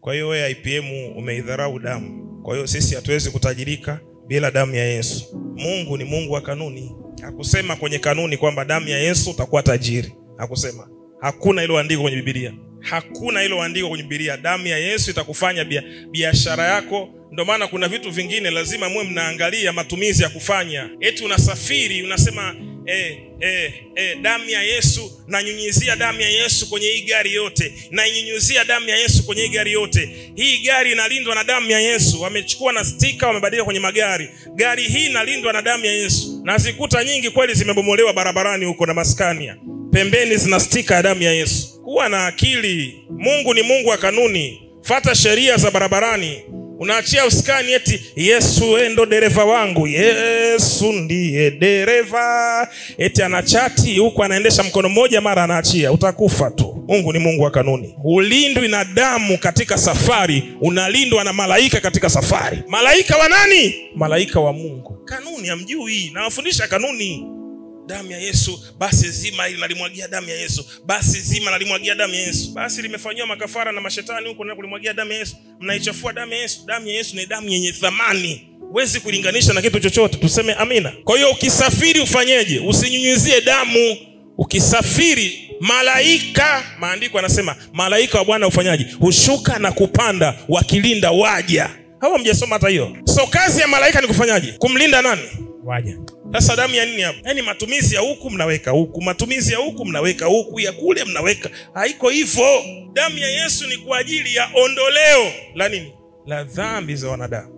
Kwa hiyo wewe IPM umeidharau damu. Kwa hiyo sisi hatuwezi kutajirika bila damu ya Yesu. Mungu ni Mungu wa kanuni. Hakusema kwenye kanuni kwamba damu ya Yesu utakuwa tajiri. Hakusema. Hakuna hilo andiko kwenye Biblia. Hakuna hilo andiko kwenye Biblia. Damu ya Yesu itakufanya bia- biashara yako. Ndio maana kuna vitu vingine lazima muwe mnaangalia matumizi ya kufanya. Eti unasafiri unasema eh, eh, eh, damu ya Yesu nanyunyizia damu ya Yesu kwenye hii gari yote, nainyunyizia damu ya Yesu kwenye hii gari yote. Hii gari inalindwa na damu ya Yesu. Wamechukua na stika wamebadilika kwenye magari. Gari hii inalindwa na damu ya Yesu, na zikuta nyingi kweli zimebomolewa barabarani huko na maskania pembeni zina stika ya damu ya Yesu. Kuwa na akili. Mungu ni Mungu wa kanuni. Fata sheria za barabarani. Unaachia uskani eti Yesu wewe ndo dereva wangu, Yesu ndiye dereva. Eti anachati huku anaendesha mkono mmoja, mara anaachia, utakufa tu. Mungu ni Mungu wa kanuni. Hulindwi na damu katika safari, unalindwa na malaika katika safari. Malaika wa nani? Malaika wa Mungu. Kanuni hamjui, nawafundisha kanuni damu ya Yesu, basi zima hili nalimwagia damu ya Yesu, basi zima nalimwagia damu ya Yesu. Basi limefanyiwa makafara na mashetani huko na kulimwagia damu ya Yesu, mnaichafua damu ya Yesu. Damu ya Yesu ni damu yenye thamani, huwezi kulinganisha na kitu chochote. Tuseme amina. Kwa hiyo ukisafiri ufanyeje? Usinyunyizie damu. Ukisafiri malaika, maandiko anasema malaika wa Bwana ufanyaje? Hushuka na kupanda wakilinda waja. Hawa mjasoma hata hiyo. So kazi ya malaika ni kufanyaje? Kumlinda nani? Waja. Sasa damu ya nini hapo? Yaani matumizi ya huku mnaweka huku, matumizi ya huku mnaweka huku, ya kule mnaweka. Haiko hivyo. Damu ya Yesu ni kwa ajili ya ondoleo la nini? La dhambi za wanadamu.